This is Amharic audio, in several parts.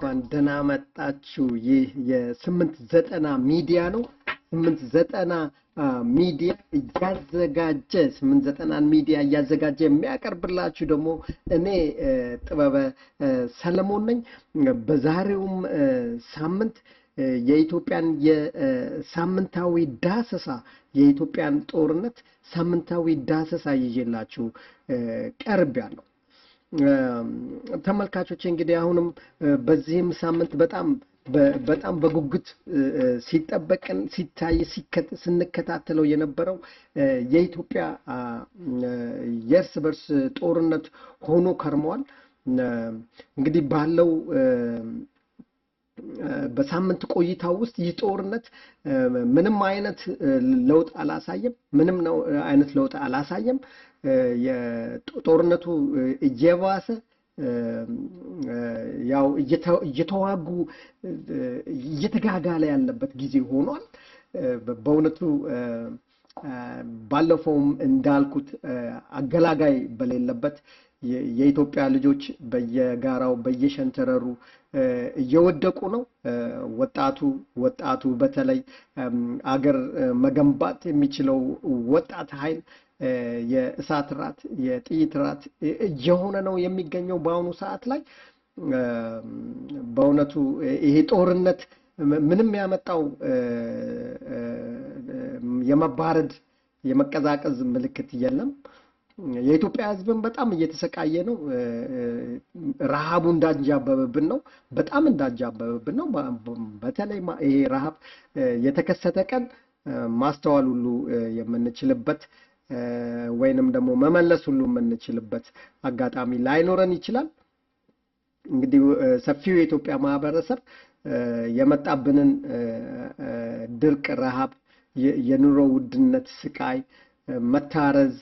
እንኳን ደህና መጣችሁ። ይህ የስምንት ዘጠና ሚዲያ ነው። ስምንት ዘጠና ሚዲያ እያዘጋጀ ስምንት ዘጠናን ሚዲያ እያዘጋጀ የሚያቀርብላችሁ ደግሞ እኔ ጥበበ ሰለሞን ነኝ። በዛሬውም ሳምንት የኢትዮጵያን የሳምንታዊ ዳሰሳ የኢትዮጵያን ጦርነት ሳምንታዊ ዳሰሳ ይዤላችሁ ቀርቤያለሁ። ተመልካቾች እንግዲህ አሁንም በዚህም ሳምንት በጣም በጣም በጉጉት ሲጠበቅን ሲታይ ስንከታተለው የነበረው የኢትዮጵያ የእርስ በርስ ጦርነት ሆኖ ከርመዋል። እንግዲህ ባለው በሳምንት ቆይታ ውስጥ ይህ ጦርነት ምንም አይነት ለውጥ አላሳየም። ምንም ነው አይነት ለውጥ አላሳየም። ጦርነቱ እየባሰ ያው እየተዋጉ እየተጋጋለ ያለበት ጊዜ ሆኗል። በእውነቱ ባለፈውም እንዳልኩት አገላጋይ በሌለበት የኢትዮጵያ ልጆች በየጋራው በየሸንተረሩ እየወደቁ ነው። ወጣቱ ወጣቱ በተለይ አገር መገንባት የሚችለው ወጣት ኃይል የእሳት ራት የጥይት ራት እየሆነ ነው የሚገኘው በአሁኑ ሰዓት ላይ። በእውነቱ ይሄ ጦርነት ምንም ያመጣው የመባረድ የመቀዛቀዝ ምልክት የለም። የኢትዮጵያ ሕዝብን በጣም እየተሰቃየ ነው። ረሃቡ እንዳንጃበበብን ነው። በጣም እንዳንጃበበብን ነው። በተለይ ይሄ ረሃብ የተከሰተ ቀን ማስተዋል ሁሉ የምንችልበት ወይንም ደግሞ መመለስ ሁሉ የምንችልበት አጋጣሚ ላይኖረን ይችላል። እንግዲህ ሰፊው የኢትዮጵያ ማህበረሰብ የመጣብንን ድርቅ፣ ረሃብ፣ የኑሮ ውድነት፣ ስቃይ፣ መታረዝ፣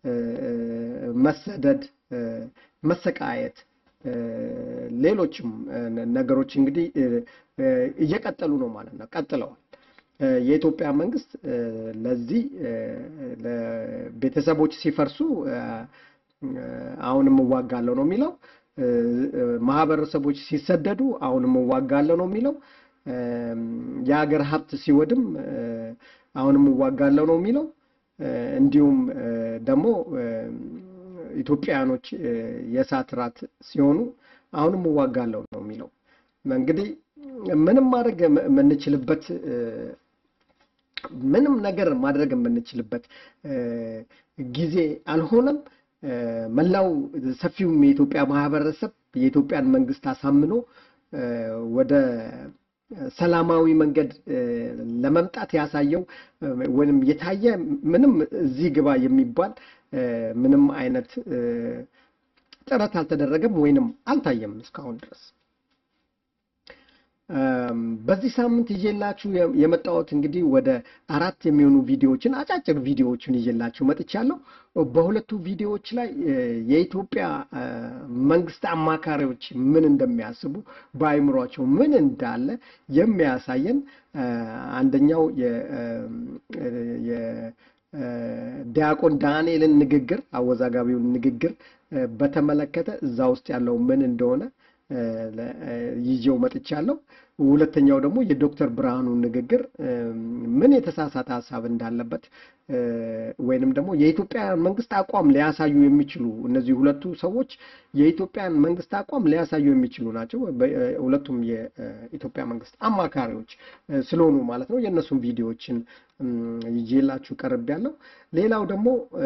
መሰደድ፣ መሰቃየት፣ ሌሎችም ነገሮች እንግዲህ እየቀጠሉ ነው ማለት ነው። ቀጥለዋል። የኢትዮጵያ መንግስት ለዚህ ቤተሰቦች ሲፈርሱ አሁንም እዋጋለሁ ነው የሚለው። ማህበረሰቦች ሲሰደዱ አሁንም እዋጋለሁ ነው የሚለው። የሀገር ሀብት ሲወድም አሁንም እዋጋለሁ ነው የሚለው። እንዲሁም ደግሞ ኢትዮጵያውያኖች የእሳት ራት ሲሆኑ አሁንም እዋጋለሁ ነው የሚለው። እንግዲህ ምንም ማድረግ የምንችልበት ምንም ነገር ማድረግ የምንችልበት ጊዜ አልሆነም። መላው ሰፊውም የኢትዮጵያ ማህበረሰብ የኢትዮጵያን መንግስት አሳምኖ ወደ ሰላማዊ መንገድ ለመምጣት ያሳየው ወይም የታየ ምንም እዚህ ግባ የሚባል ምንም አይነት ጥረት አልተደረገም ወይንም አልታየም እስካሁን ድረስ። በዚህ ሳምንት ይዤላችሁ የመጣሁት እንግዲህ ወደ አራት የሚሆኑ ቪዲዮዎችን አጫጭር ቪዲዮዎችን ይዤላችሁ መጥቻለሁ። በሁለቱ ቪዲዮዎች ላይ የኢትዮጵያ መንግስት አማካሪዎች ምን እንደሚያስቡ በአይምሯቸው ምን እንዳለ የሚያሳየን አንደኛው የዲያቆን ዳንኤልን ንግግር አወዛጋቢውን ንግግር በተመለከተ እዛ ውስጥ ያለው ምን እንደሆነ ይዤው መጥቻለሁ። ሁለተኛው ደግሞ የዶክተር ብርሃኑ ንግግር ምን የተሳሳተ ሀሳብ እንዳለበት ወይንም ደግሞ የኢትዮጵያን መንግስት አቋም ሊያሳዩ የሚችሉ እነዚህ ሁለቱ ሰዎች የኢትዮጵያን መንግስት አቋም ሊያሳዩ የሚችሉ ናቸው። ሁለቱም የኢትዮጵያ መንግስት አማካሪዎች ስለሆኑ ማለት ነው። የእነሱም ቪዲዮዎችን ይዤላችሁ ቀርቤያለሁ። ሌላው ደግሞ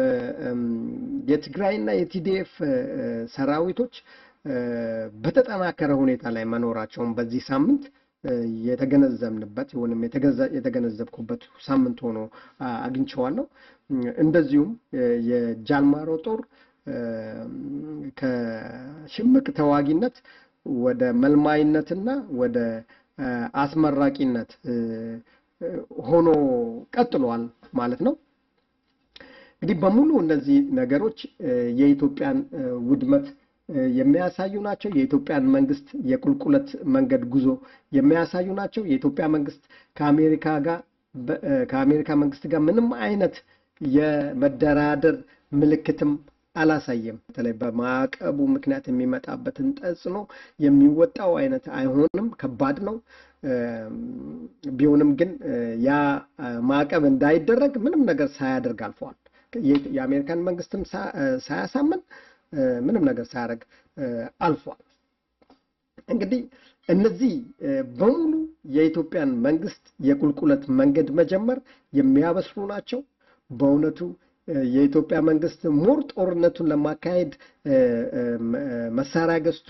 የትግራይና የቲዲኤፍ ሰራዊቶች በተጠናከረ ሁኔታ ላይ መኖራቸውን በዚህ ሳምንት የተገነዘብንበት ወይም የተገነዘብኩበት ሳምንት ሆኖ አግኝቼዋለሁ። እንደዚሁም የጃልማሮ ጦር ከሽምቅ ተዋጊነት ወደ መልማይነትና ወደ አስመራቂነት ሆኖ ቀጥሏል ማለት ነው። እንግዲህ በሙሉ እነዚህ ነገሮች የኢትዮጵያን ውድመት የሚያሳዩ ናቸው። የኢትዮጵያን መንግስት የቁልቁለት መንገድ ጉዞ የሚያሳዩ ናቸው። የኢትዮጵያ መንግስት ከአሜሪካ ጋር ከአሜሪካ መንግስት ጋር ምንም አይነት የመደራደር ምልክትም አላሳየም። በተለይ በማዕቀቡ ምክንያት የሚመጣበትን ተጽዕኖ የሚወጣው አይነት አይሆንም፣ ከባድ ነው። ቢሆንም ግን ያ ማዕቀብ እንዳይደረግ ምንም ነገር ሳያደርግ አልፈዋል። የአሜሪካን መንግስትም ሳያሳምን ምንም ነገር ሳያደርግ አልፏል። እንግዲህ እነዚህ በሙሉ የኢትዮጵያን መንግስት የቁልቁለት መንገድ መጀመር የሚያበስሩ ናቸው። በእውነቱ የኢትዮጵያ መንግስት ሞር ጦርነቱን ለማካሄድ መሳሪያ ገዝቶ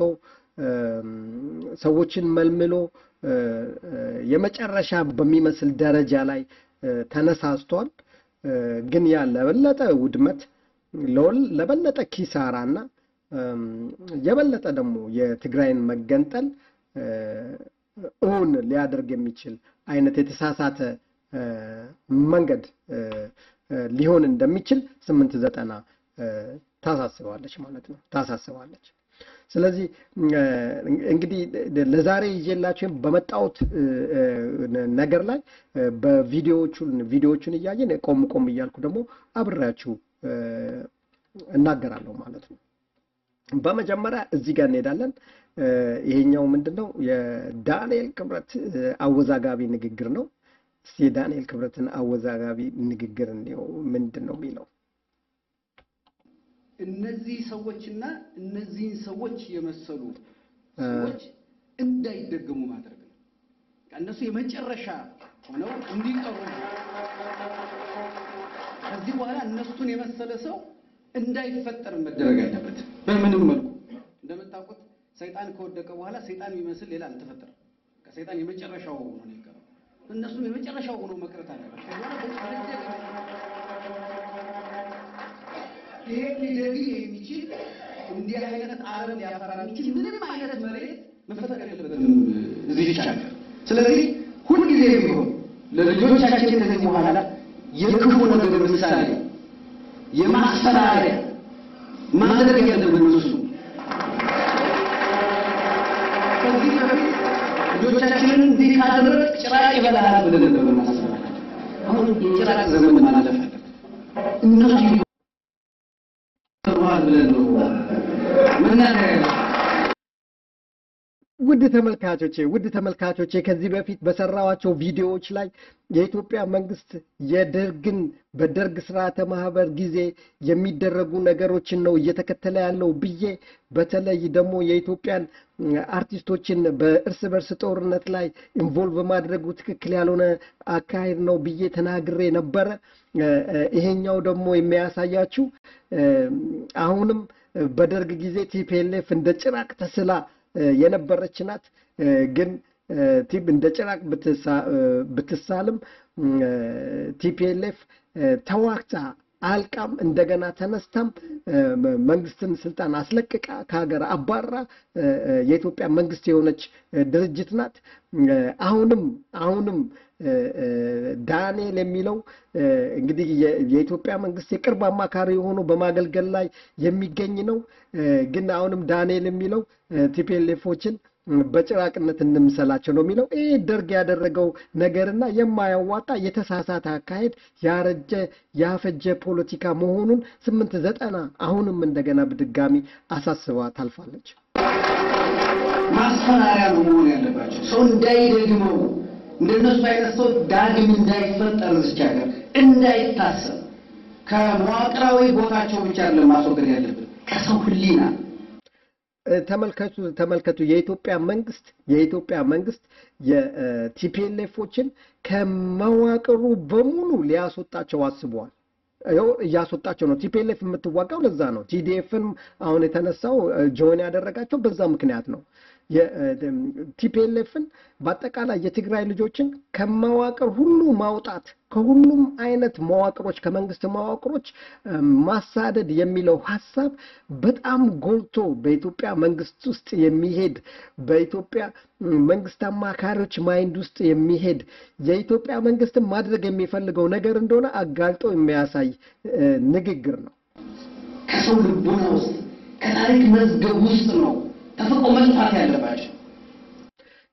ሰዎችን መልምሎ የመጨረሻ በሚመስል ደረጃ ላይ ተነሳስቷል። ግን ያ ለበለጠ ውድመት ለበለጠ ኪሳራና የበለጠ ደግሞ የትግራይን መገንጠል እውን ሊያደርግ የሚችል አይነት የተሳሳተ መንገድ ሊሆን እንደሚችል ስምንት ዘጠና ታሳስባለች ማለት ነው ታሳስባለች። ስለዚህ እንግዲህ ለዛሬ ይዤላችሁ በመጣሁት ነገር ላይ በቪዲዮዎቹን ቪዲዮዎቹን እያየን ቆም ቆም እያልኩ ደግሞ አብሬያችሁ እናገራለሁ ማለት ነው። በመጀመሪያ እዚህ ጋር እንሄዳለን። ይሄኛው ምንድን ነው? የዳንኤል ክብረት አወዛጋቢ ንግግር ነው። እስኪ የዳንኤል ክብረትን አወዛጋቢ ንግግር እንዲው ምንድን ነው የሚለው እነዚህ ሰዎችና እነዚህን ሰዎች የመሰሉ ሰዎች እንዳይደገሙ ማድረግ ነው። እነሱ የመጨረሻ ሆነው እንዲቀሩ ከዚህ በኋላ እነሱን የመሰለ ሰው እንዳይፈጠር መደረግ አለበት። በምንም መልኩ እንደምታውቁት ሰይጣን ከወደቀ በኋላ ሰይጣን የሚመስል ሌላ አልተፈጠረም። ከሰይጣን የመጨረሻው ሆኖ ነው የቀረው። እነሱም የመጨረሻው ሆኖ መቅረት አለበት። ይሄ ሊደግ የሚችል እንዲህ አይነት አረም ሊያፈራ የሚችል ምንም አይነት መሬት መፈጠር የለበትም እዚህ ይቻላል። ስለዚህ ሁልጊዜ ቢሆን ለልጆቻችን ከዚህ በኋላ የክፉ ነገር ምሳሌ የማስፈራሪያ ማድረግ ያለብን እሱ ከዚህ በፊት ልጆቻችንን እንዲህ ካደረግ ጭራቅ ይበላል ብለን ነበር ማስፈራሪያ። አሁን የጭራቅ ዘመን ማለፍ አለበት። እነሱ ይባል ብለን ነው መናገር ውድ ተመልካቾቼ ውድ ተመልካቾቼ ከዚህ በፊት በሰራዋቸው ቪዲዮዎች ላይ የኢትዮጵያ መንግስት የደርግን በደርግ ስርዓተ ማህበር ጊዜ የሚደረጉ ነገሮችን ነው እየተከተለ ያለው ብዬ በተለይ ደግሞ የኢትዮጵያን አርቲስቶችን በእርስ በርስ ጦርነት ላይ ኢንቮልቭ ማድረጉ ትክክል ያልሆነ አካሄድ ነው ብዬ ተናግሬ ነበረ። ይሄኛው ደግሞ የሚያሳያችሁ አሁንም በደርግ ጊዜ ቲፒኤልኤፍ እንደ ጭራቅ ተስላ የነበረች ናት። ግን ቲፕ እንደ ጭራቅ ብትሳልም ቲፒኤልኤፍ ተዋግታ አልቃም እንደገና ተነስታም መንግስትን ስልጣን አስለቅቃ ከሀገር አባራ የኢትዮጵያ መንግስት የሆነች ድርጅት ናት። አሁንም አሁንም ዳንኤል የሚለው እንግዲህ የኢትዮጵያ መንግስት የቅርብ አማካሪ ሆኖ በማገልገል ላይ የሚገኝ ነው። ግን አሁንም ዳንኤል የሚለው ቲፒኤልኤፎችን በጭራቅነት እንምሰላቸው ነው የሚለው። ይህ ደርግ ያደረገው ነገርና የማያዋጣ የተሳሳተ አካሄድ ያረጀ ያፈጀ ፖለቲካ መሆኑን ስምንት ዘጠና አሁንም እንደገና በድጋሚ አሳስባ ታልፋለች። ማስፈራሪያ ነው መሆን ያለባቸው። ሰው እንዳይደግመው እንደነሱ አይነት ሰው ዳግም እንዳይፈጠር እዚች ሀገር እንዳይታሰብ ከመዋቅራዊ ቦታቸው ብቻ ለማስወገድ ያለብን ከሰው ሕሊና ተመልከቱ ተመልከቱ። የኢትዮጵያ መንግስት የኢትዮጵያ መንግስት የቲፒኤልኤፎችን ከመዋቅሩ በሙሉ ሊያስወጣቸው አስበዋል። ይኸው እያስወጣቸው ነው። ቲፒኤልኤፍ የምትዋጋው ለዛ ነው። ቲዲኤፍን አሁን የተነሳው ጆን ያደረጋቸው በዛ ምክንያት ነው። ቲፒኤልኤፍን በአጠቃላይ የትግራይ ልጆችን ከመዋቅር ሁሉ ማውጣት ከሁሉም አይነት መዋቅሮች ከመንግስት መዋቅሮች ማሳደድ የሚለው ሀሳብ በጣም ጎልቶ በኢትዮጵያ መንግስት ውስጥ የሚሄድ በኢትዮጵያ መንግስት አማካሪዎች ማይንድ ውስጥ የሚሄድ የኢትዮጵያ መንግስትን ማድረግ የሚፈልገው ነገር እንደሆነ አጋልጦ የሚያሳይ ንግግር ነው። ከሰው ልቦና ውስጥ ከታሪክ መዝገብ ውስጥ ነው ተፈቆ መጥፋት ያለባቸው።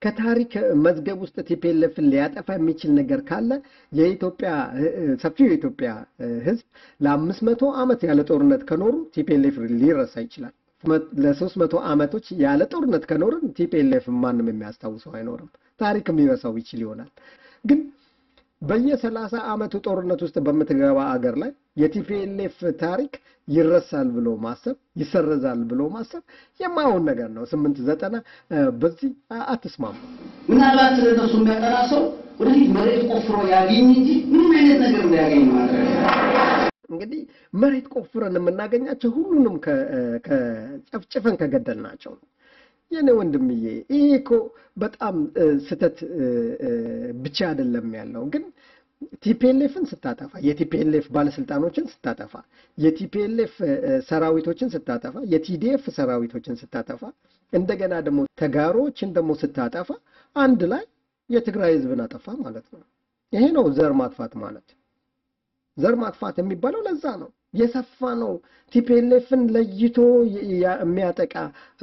ከታሪክ መዝገብ ውስጥ ቲፒኤልኤፍን ሊያጠፋ የሚችል ነገር ካለ የኢትዮጵያ ሰፊው የኢትዮጵያ ሕዝብ ለአምስት መቶ ዓመት ያለ ጦርነት ከኖሩ ቲፒኤልኤፍ ሊረሳ ይችላል። ለሶስት መቶ ዓመቶች ያለ ጦርነት ከኖርን ቲፒኤልኤፍ ማንም የሚያስታውሰው አይኖርም። ታሪክም ሊረሳው ይችል ይሆናል ግን በየሰላሳ ዓመቱ ጦርነት ውስጥ በምትገባ አገር ላይ የቲፒኤልኤፍ ታሪክ ይረሳል ብሎ ማሰብ ይሰረዛል ብሎ ማሰብ የማይሆን ነገር ነው። ስምንት ዘጠና በዚህ አትስማሙ። ምናልባት ስለነሱ የሚያጠና ሰው ወደፊት መሬት ቆፍሮ ያገኝ እንጂ ምንም አይነት ነገር እንዳያገኝ ማድረግ እንግዲህ መሬት ቆፍረን የምናገኛቸው ሁሉንም ከጨፍጭፈን ከገደልናቸው ነው። የኔ ወንድምዬ ይሄ እኮ በጣም ስህተት ብቻ አይደለም ያለው ግን ቲፒኤልኤፍን ስታጠፋ የቲፒኤልኤፍ ባለስልጣኖችን ስታጠፋ የቲፒኤልኤፍ ሰራዊቶችን ስታጠፋ የቲዲኤፍ ሰራዊቶችን ስታጠፋ እንደገና ደግሞ ተጋሮችን ደግሞ ስታጠፋ አንድ ላይ የትግራይ ህዝብን አጠፋ ማለት ነው። ይሄ ነው ዘር ማጥፋት ማለት። ዘር ማጥፋት የሚባለው ለዛ ነው። የሰፋ ነው። ቲፒኤልኤፍን ለይቶ የሚያጠቃ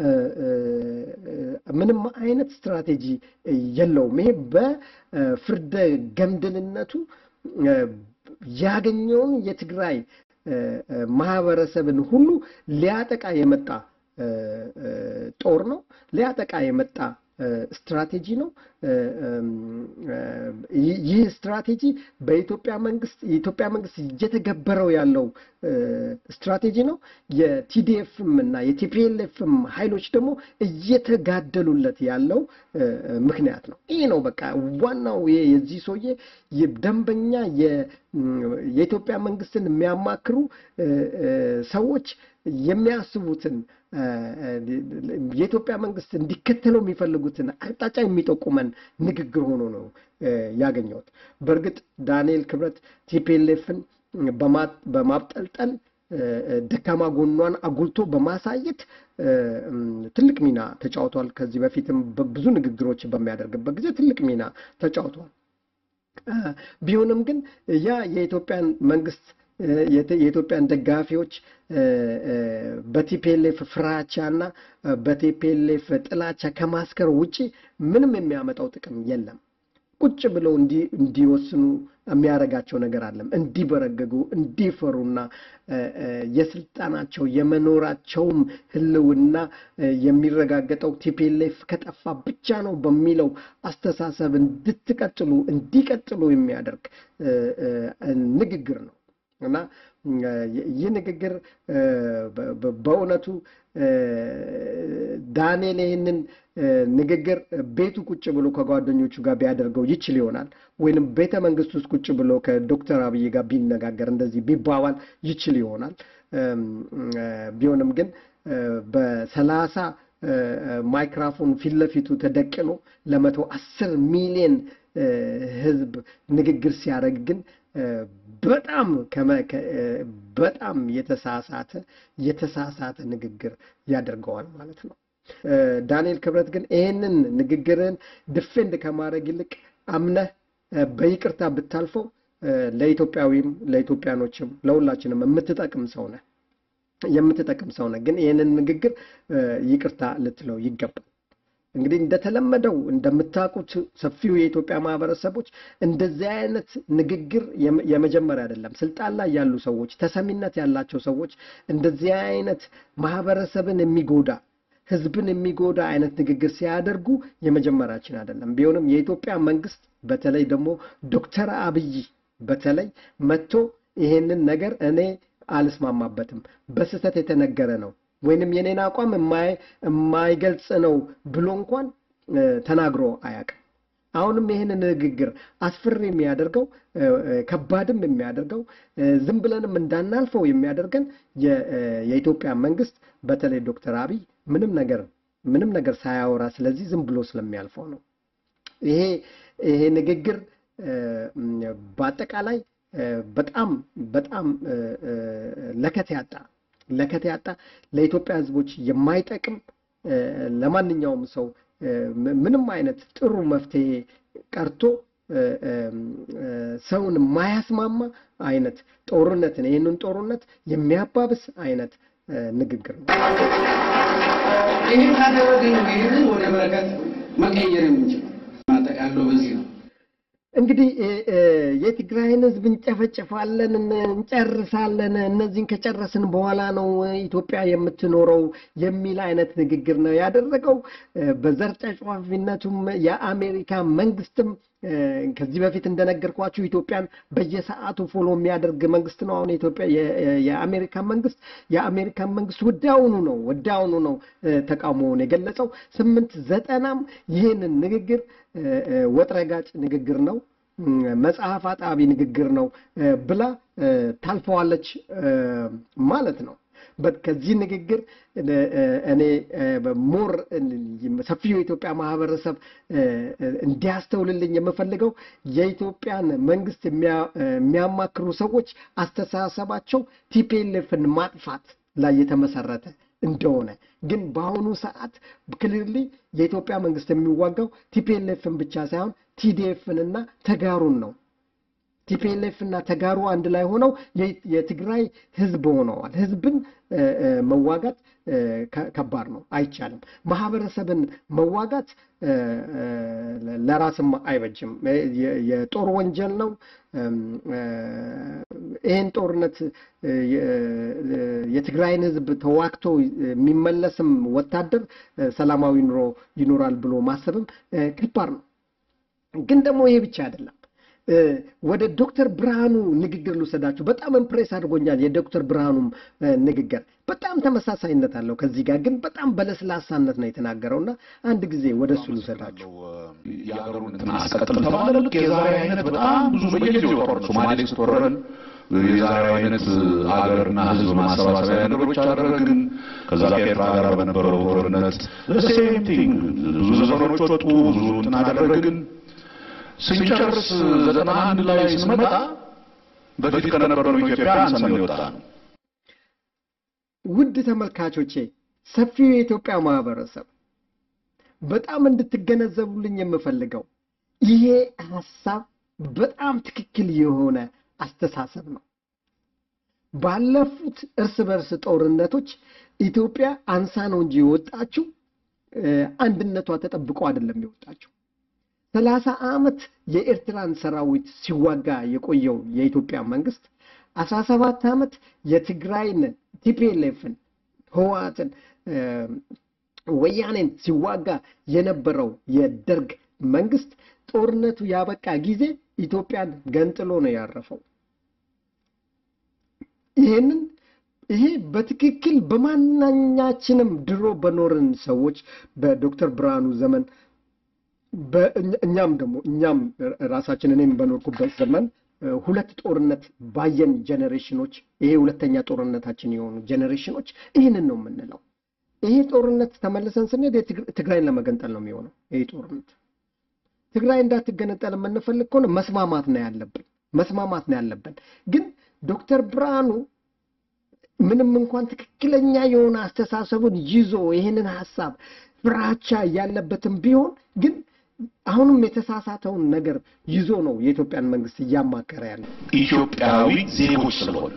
ምንም አይነት ስትራቴጂ የለውም። ይሄ በፍርደ ገምድልነቱ ያገኘውን የትግራይ ማህበረሰብን ሁሉ ሊያጠቃ የመጣ ጦር ነው። ሊያጠቃ የመጣ ስትራቴጂ ነው። ይህ ስትራቴጂ በኢትዮጵያ መንግስት የኢትዮጵያ መንግስት እየተገበረው ያለው ስትራቴጂ ነው። የቲዲኤፍም እና የቲፒኤልኤፍም ኃይሎች ደግሞ እየተጋደሉለት ያለው ምክንያት ነው። ይህ ነው በቃ ዋናው የዚህ ሰውዬ ደንበኛ የኢትዮጵያ መንግስትን የሚያማክሩ ሰዎች የሚያስቡትን የኢትዮጵያ መንግስት እንዲከተለው የሚፈልጉትን አቅጣጫ የሚጠቁመን ንግግር ሆኖ ነው ያገኘሁት። በእርግጥ ዳንኤል ክብረት ቲፒኤልኤፍን በማብጠልጠል ደካማ ጎኗን አጉልቶ በማሳየት ትልቅ ሚና ተጫውቷል። ከዚህ በፊትም ብዙ ንግግሮች በሚያደርግበት ጊዜ ትልቅ ሚና ተጫውቷል። ቢሆንም ግን ያ የኢትዮጵያን መንግስት የኢትዮጵያን ደጋፊዎች በቲፒኤልኤፍ ፍራቻ እና በቲፒኤልኤፍ ጥላቻ ከማስከር ውጪ ምንም የሚያመጣው ጥቅም የለም። ቁጭ ብለው እንዲወስኑ የሚያደርጋቸው ነገር አለም። እንዲበረገጉ፣ እንዲፈሩና የስልጣናቸው የመኖራቸውም ህልውና የሚረጋገጠው ቲፒኤልኤፍ ከጠፋ ብቻ ነው በሚለው አስተሳሰብ እንድትቀጥሉ እንዲቀጥሉ የሚያደርግ ንግግር ነው እና ይህ ንግግር በእውነቱ ዳንኤል ይህንን ንግግር ቤቱ ቁጭ ብሎ ከጓደኞቹ ጋር ቢያደርገው ይችል ይሆናል። ወይንም ቤተ መንግስት ውስጥ ቁጭ ብሎ ከዶክተር አብይ ጋር ቢነጋገር እንደዚህ ቢባባል ይችል ይሆናል። ቢሆንም ግን በሰላሳ ማይክራፎን ፊት ለፊቱ ተደቅኖ ለመቶ አስር ሚሊዮን ህዝብ ንግግር ሲያደርግ ግን በጣም በጣም የተሳሳተ የተሳሳተ ንግግር ያደርገዋል ማለት ነው። ዳንኤል ክብረት ግን ይህንን ንግግርን ድፌንድ ከማድረግ ይልቅ አምነህ በይቅርታ ብታልፈው ለኢትዮጵያዊም ለኢትዮጵያኖችም ለሁላችንም የምትጠቅም ሰው ነህ የምትጠቅም ሰው ነህ። ግን ይህንን ንግግር ይቅርታ ልትለው ይገባል። እንግዲህ እንደተለመደው እንደምታውቁት ሰፊው የኢትዮጵያ ማህበረሰቦች እንደዚህ አይነት ንግግር የመጀመሪያ አይደለም። ስልጣን ላይ ያሉ ሰዎች፣ ተሰሚነት ያላቸው ሰዎች እንደዚህ አይነት ማህበረሰብን የሚጎዳ ህዝብን የሚጎዳ አይነት ንግግር ሲያደርጉ የመጀመሪያችን አይደለም። ቢሆንም የኢትዮጵያ መንግስት በተለይ ደግሞ ዶክተር አብይ በተለይ መጥቶ ይሄንን ነገር እኔ አልስማማበትም፣ በስህተት የተነገረ ነው ወይንም የኔን አቋም የማይገልጽ ነው ብሎ እንኳን ተናግሮ አያውቅም። አሁንም ይህን ንግግር አስፈሪ የሚያደርገው ከባድም የሚያደርገው ዝም ብለንም እንዳናልፈው የሚያደርገን የኢትዮጵያ መንግስት በተለይ ዶክተር አብይ ምንም ነገር ምንም ነገር ሳያወራ ስለዚህ ዝም ብሎ ስለሚያልፈው ነው። ይሄ ይሄ ንግግር በአጠቃላይ በጣም በጣም ለከት ያጣ ለከት ያጣ ለኢትዮጵያ ሕዝቦች የማይጠቅም ለማንኛውም ሰው ምንም አይነት ጥሩ መፍትሄ ቀርቶ ሰውን የማያስማማ አይነት ጦርነትን ይህንን ጦርነት የሚያባብስ አይነት ንግግር ነው። ይህን ካደረግን ይህንን ወደ በረከት መቀየር የምንችለው። ማጠቃለው በዚህ ነው። እንግዲህ የትግራይን ህዝብ እንጨፈጭፋለን፣ እንጨርሳለን፣ እነዚህን ከጨረስን በኋላ ነው ኢትዮጵያ የምትኖረው የሚል አይነት ንግግር ነው ያደረገው። በዘር ጨፍጫፊነቱም የአሜሪካ መንግስትም ከዚህ በፊት እንደነገርኳችሁ ኢትዮጵያን በየሰዓቱ ፎሎ የሚያደርግ መንግስት ነው። አሁን ኢትዮጵያ የአሜሪካ መንግስት የአሜሪካ መንግስት ወዲያውኑ ነው ወዲያውኑ ነው ተቃውሞውን የገለጸው። ስምንት ዘጠናም ይህንን ንግግር ወጥረጋጭ ንግግር ነው፣ መጽሐፍ አጣቢ ንግግር ነው ብላ ታልፈዋለች ማለት ነው። ከዚህ ንግግር እኔ ሞር ሰፊው የኢትዮጵያ ማህበረሰብ እንዲያስተውልልኝ የምፈልገው የኢትዮጵያን መንግስት የሚያማክሩ ሰዎች አስተሳሰባቸው ቲፒኤልኤፍን ማጥፋት ላይ የተመሰረተ እንደሆነ ግን በአሁኑ ሰዓት ክልል የኢትዮጵያ መንግስት የሚዋጋው ቲፒኤልኤፍን ብቻ ሳይሆን ቲዲኤፍን እና ተጋሩን ነው። ቲፒኤልኤፍ እና ተጋሩ አንድ ላይ ሆነው የትግራይ ህዝብ ሆነዋል። ህዝብን መዋጋት ከባድ ነው፣ አይቻልም። ማህበረሰብን መዋጋት ለራስም አይበጅም፣ የጦር ወንጀል ነው። ይህን ጦርነት የትግራይን ህዝብ ተዋግቶ የሚመለስም ወታደር ሰላማዊ ኑሮ ይኖራል ብሎ ማሰብም ከባድ ነው። ግን ደግሞ ይሄ ብቻ አይደለም። ወደ ዶክተር ብርሃኑ ንግግር ልውሰዳችሁ። በጣም ኢምፕሬስ አድርጎኛል። የዶክተር ብርሃኑም ንግግር በጣም ተመሳሳይነት አለው ከዚህ ጋር ግን በጣም በለስላሳነት ነው የተናገረው እና አንድ ጊዜ ወደ እሱ ልውሰዳችሁ። የሀገሩን እንትን አስቀጥል ተባለ። ልክ የዛሬ አይነት በጣም ብዙ በየጊዜው ጦርነት ሶማሌ ስትወረን የዛሬ አይነት ሀገርና ህዝብ ማሰባሰቢያ ነገሮች አደረግን። ከዛ ከኤርትራ ጋር በነበረው ጦርነት ሴም ቲንግ ብዙ ዘፈኖች ወጡ፣ ብዙ እንትን አደረግን። ስንጨርስ ዘጠና አንድ ላይ ስንመጣ በፊት ከነበረው ኢትዮጵያ አንሰን የወጣ ነው። ውድ ተመልካቾቼ፣ ሰፊው የኢትዮጵያ ማህበረሰብ በጣም እንድትገነዘቡልኝ የምፈልገው ይሄ ሀሳብ በጣም ትክክል የሆነ አስተሳሰብ ነው። ባለፉት እርስ በርስ ጦርነቶች ኢትዮጵያ አንሳ ነው እንጂ የወጣችው አንድነቷ ተጠብቆ አይደለም የወጣችው። ሰላሳ ዓመት የኤርትራን ሰራዊት ሲዋጋ የቆየው የኢትዮጵያ መንግስት አስራ ሰባት ዓመት የትግራይን ቲፒኤልኤፍን ህወሓትን ወያኔን ሲዋጋ የነበረው የደርግ መንግስት ጦርነቱ ያበቃ ጊዜ ኢትዮጵያን ገንጥሎ ነው ያረፈው። ይሄንን ይሄ በትክክል በማናኛችንም ድሮ በኖርን ሰዎች በዶክተር ብርሃኑ ዘመን እኛም ደግሞ እኛም ራሳችን እኔም በኖርኩበት ዘመን ሁለት ጦርነት ባየን ጀኔሬሽኖች ይሄ ሁለተኛ ጦርነታችን የሆኑ ጀኔሬሽኖች ይህንን ነው የምንለው። ይሄ ጦርነት ተመልሰን ስንሄድ ትግራይን ለመገንጠል ነው የሚሆነው። ይሄ ጦርነት ትግራይ እንዳትገነጠል የምንፈልግ ከሆነ መስማማት ነው ያለብን፣ መስማማት ነው ያለብን። ግን ዶክተር ብርሃኑ ምንም እንኳን ትክክለኛ የሆነ አስተሳሰቡን ይዞ ይህንን ሀሳብ ፍራቻ ያለበትም ቢሆን ግን አሁንም የተሳሳተውን ነገር ይዞ ነው የኢትዮጵያን መንግስት እያማከረ ያለው። ኢትዮጵያዊ ዜጎች ስለሆነ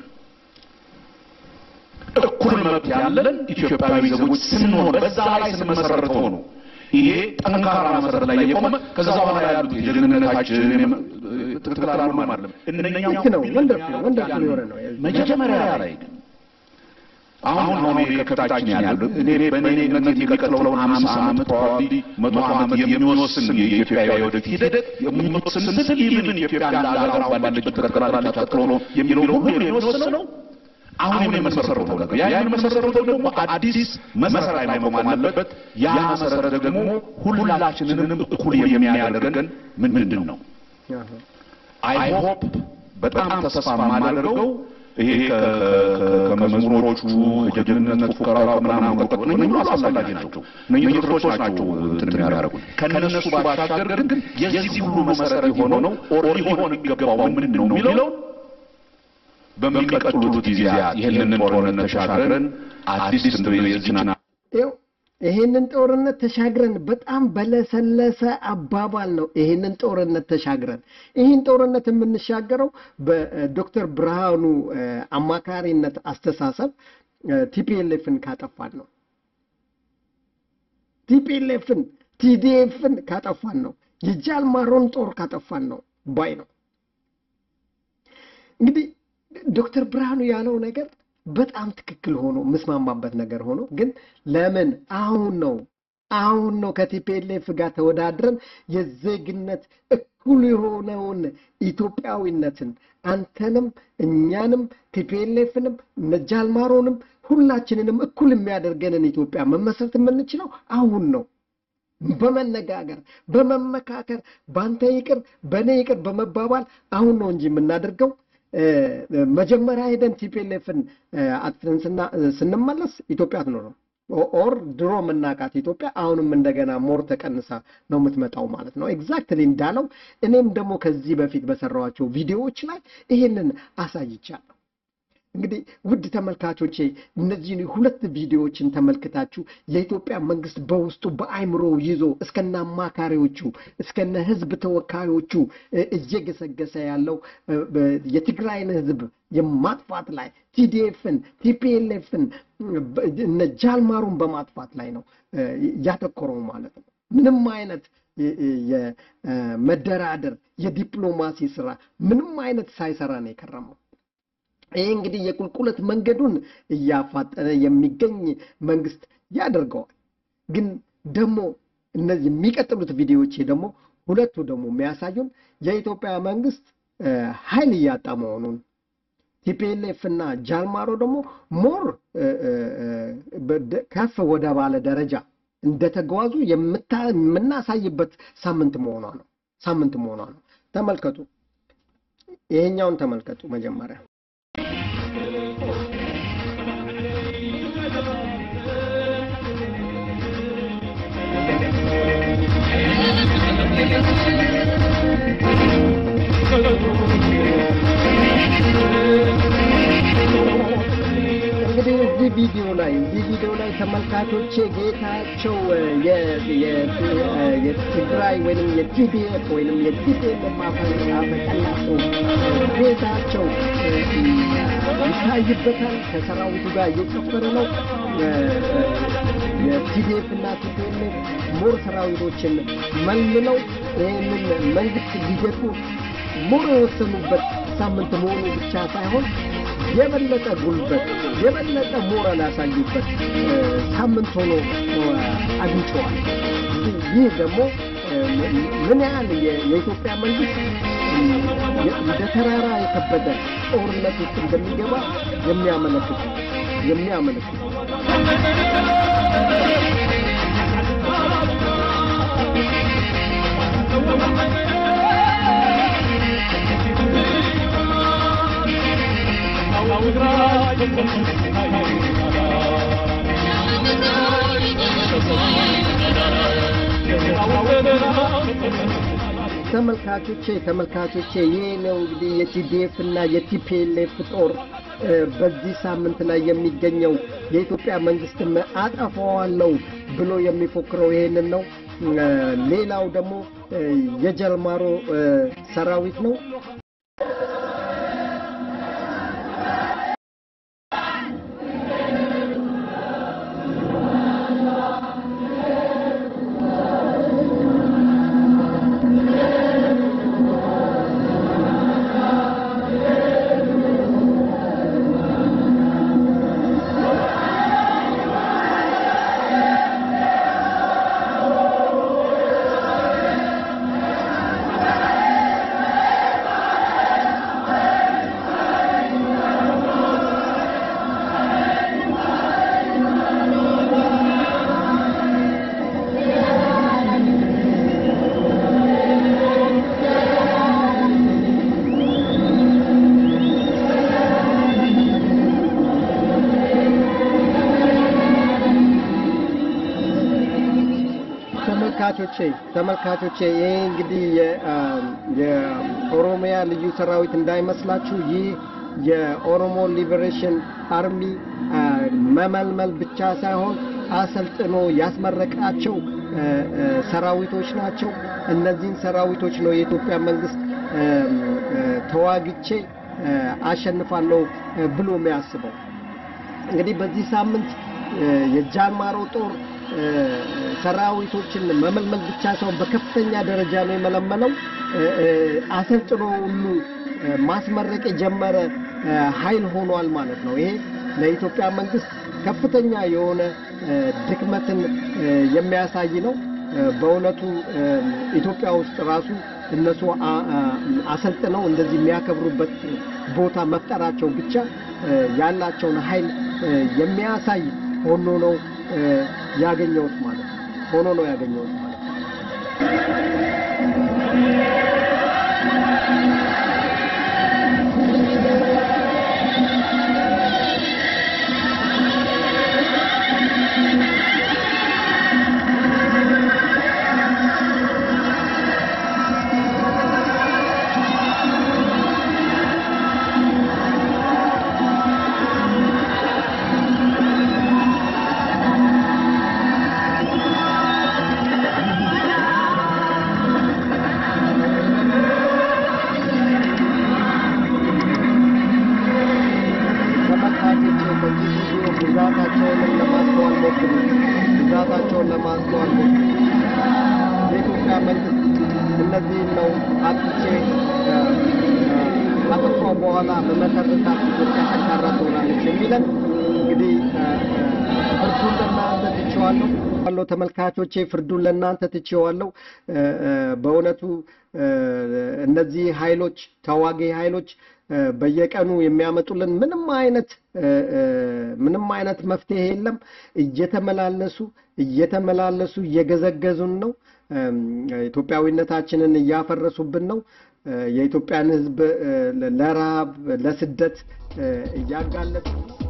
እኩል መብት ያለን ኢትዮጵያዊ ዜጎች ስንሆን በዛ ላይ ስንመሰረተው ነው ይሄ ጠንካራ መሰረት ላይ የቆመ ከዛ በኋላ ያሉት የጀግንነታችን ትክክል አልሆነም አይደለም። እነኛ ነው ወንደርፉል ወንደርፉል የሆነ ነው። መጀመሪያ ላይ ግን አሁን አሁን ከፊታችን ያለው እኔ በእኔ እምነት የሚቀጥለውን አምሳ ዓመት ፕሮባብሊ መቶ ዓመት የሚወስን የኢትዮጵያ የወደፊት ሂደት የሚወስን ስል ኢቭን ኢትዮጵያ እንደ ሀገር አሁን ባለችበት ትቀጥላለች አትቀጥሎ የሚለው ሁሉ የሚወስነው አሁን የመሰረተው ነገር ያ የመሰረተው ደግሞ አዲስ መሰረት ላይ መቆም አለበት። ያ መሰረት ደግሞ ሁላችንንም እኩል የሚያደርገን ምንድን ነው? አይ ሆፕ በጣም ተስፋ የማደርገው ይሄ ከመዝሙሮቹ ከጀግንነት ፉከራው ከምናምን ቀጥሎ እነኚህ ሁሉ አስፈላጊ ናቸው። እነኚህ ትርቶች ናቸው እንትን የሚያደርጉ ከነሱ ባሻገር ግን የዚህ ሁሉ መሰረት የሆነው ኦር ሊሆን የሚገባው ምንድን ነው የሚለው በሚቀጥሉት ጊዜያት ይህንን ጦርነት ተሻግረን አዲስ የዚችን ይሄንን ጦርነት ተሻግረን በጣም በለሰለሰ አባባል ነው። ይሄንን ጦርነት ተሻግረን ይህን ጦርነት የምንሻገረው በዶክተር ብርሃኑ አማካሪነት አስተሳሰብ ቲፒኤልኤፍን ካጠፋን ነው። ቲፒኤልኤፍን ቲዲኤፍን ካጠፋን ነው የጃልማሮን ጦር ካጠፋን ነው ባይ ነው። እንግዲህ ዶክተር ብርሃኑ ያለው ነገር በጣም ትክክል ሆኖ ምስማማበት ነገር ሆኖ ግን ለምን አሁን ነው አሁን ነው ከቲፒኤልኤፍ ጋር ተወዳድረን የዜግነት እኩል የሆነውን ኢትዮጵያዊነትን አንተንም እኛንም ቲፒኤልኤፍንም ነጃልማሮንም ሁላችንንም እኩል የሚያደርገንን ኢትዮጵያ መመስረት የምንችለው አሁን ነው። በመነጋገር በመመካከር በአንተ ይቅር በእኔ ይቅር በመባባል አሁን ነው እንጂ የምናደርገው መጀመሪያ ሄደን ቲፒኤልኤፍን አጥፍተን ስንመለስ ኢትዮጵያ አትኖርም። ኦር ድሮ የምናውቃት ኢትዮጵያ አሁንም እንደገና ሞር ተቀንሳ ነው የምትመጣው ማለት ነው። ኤግዛክትሊ እንዳለው እኔም ደግሞ ከዚህ በፊት በሰራኋቸው ቪዲዮዎች ላይ ይሄንን አሳይቻለሁ። እንግዲህ ውድ ተመልካቾቼ እነዚህን ሁለት ቪዲዮዎችን ተመልክታችሁ የኢትዮጵያ መንግስት በውስጡ በአይምሮ ይዞ እስከነ አማካሪዎቹ እስከነ ህዝብ ተወካዮቹ እየገሰገሰ ያለው የትግራይን ህዝብ የማጥፋት ላይ ቲዲኤፍን ቲፒኤልኤፍን እነ ጃልማሩን በማጥፋት ላይ ነው ያተኮረው ማለት ነው። ምንም አይነት የመደራደር የዲፕሎማሲ ስራ ምንም አይነት ሳይሰራ ነው የከረመው። ይህ እንግዲህ የቁልቁለት መንገዱን እያፋጠነ የሚገኝ መንግስት ያደርገዋል። ግን ደግሞ እነዚህ የሚቀጥሉት ቪዲዮዎች ደግሞ ሁለቱ ደግሞ የሚያሳዩን የኢትዮጵያ መንግስት ኃይል እያጣ መሆኑን ቲፒኤልኤፍ እና ጃልማሮ ደግሞ ሞር ከፍ ወደ ባለ ደረጃ እንደተጓዙ የምናሳይበት ሳምንት መሆኗ ነው ሳምንት መሆኗ ነው። ተመልከቱ፣ ይሄኛውን ተመልከቱ መጀመሪያ እንግዲህ እዚህ ቪዲዮ ላይ እዚህ ቪዲዮ ላይ ተመልካቾቼ ጌታቸው የትግራይ ወይም የቲዲኤፍ ወይም የቲዲኤፍ አፈቀላቸው ጌታቸው ይታይበታል። ከሰራዊቱ ጋር እየጨፈረ ነው። የቲዲኤፍ እና ቲፒኤልኤፍ ሞር ሰራዊቶችን መልምለው ይህንን መንግስት ሊገጡ ሞር የወሰኑበት ሳምንት መሆኑ ብቻ ሳይሆን የበለጠ ጉልበት የበለጠ ሞራል ያሳዩበት ሳምንት ሆኖ አግኝተዋል። ይህ ደግሞ ምን ያህል የኢትዮጵያ መንግስት እንደ ተራራ የከበደ ጦርነት ውስጥ እንደሚገባ የሚያመለክት የሚያመለክት ተመልካቾቼ ተመልካቾቼ ይህ ነው እንግዲህ የቲዲኤፍ እና የቲፒኤልኤፍ ጦር በዚህ ሳምንት ላይ የሚገኘው የኢትዮጵያ መንግስትም አጠፋዋለሁ ብሎ የሚፎክረው ይሄንን ነው። ሌላው ደግሞ የጀልማሮ ሰራዊት ነው። ተመልካቾቼ ተመልካቾቼ ይሄ እንግዲህ የኦሮሚያ ልዩ ሰራዊት እንዳይመስላችሁ። ይህ የኦሮሞ ሊበሬሽን አርሚ መመልመል ብቻ ሳይሆን አሰልጥኖ ያስመረቃቸው ሰራዊቶች ናቸው። እነዚህን ሰራዊቶች ነው የኢትዮጵያ መንግስት ተዋግቼ አሸንፋለሁ ብሎ የሚያስበው። እንግዲህ በዚህ ሳምንት የጃንማሮ ጦር ሰራዊቶችን መመልመል ብቻ ሳይሆን በከፍተኛ ደረጃ ነው የመለመለው። አሰልጥኖ ሁሉ ማስመረቅ የጀመረ ኃይል ሆኗል ማለት ነው። ይሄ ለኢትዮጵያ መንግስት ከፍተኛ የሆነ ድክመትን የሚያሳይ ነው። በእውነቱ ኢትዮጵያ ውስጥ ራሱ እነሱ አሰልጥነው እንደዚህ የሚያከብሩበት ቦታ መፍጠራቸው ብቻ ያላቸውን ኃይል የሚያሳይ ሆኖ ነው ያገኘሁት ማለት ነው። ሆኖ ነው ያገኘሁት ማለት ነው። ብዛታቸውንም ለማስተዋል ሞክሩ። ብዛታቸውን ለማስተዋል ሞክሩ። የኢትዮጵያ መንግስት እነዚህን ነው አጥቼ አጠፋው በኋላ በመሰረታት ኢትዮጵያ ጠንካራ ትሆናለች የሚለን እንግዲህ ፍርዱን ለእናንተ ትቼዋለሁ አለው ተመልካቾቼ፣ ፍርዱን ለእናንተ ትቼዋለሁ። በእውነቱ እነዚህ ኃይሎች ተዋጊ ኃይሎች በየቀኑ የሚያመጡልን ምንም አይነት ምንም አይነት መፍትሄ የለም። እየተመላለሱ እየተመላለሱ እየገዘገዙን ነው። ኢትዮጵያዊነታችንን እያፈረሱብን ነው። የኢትዮጵያን ሕዝብ ለረሃብ ለስደት እያጋለጡ ነው።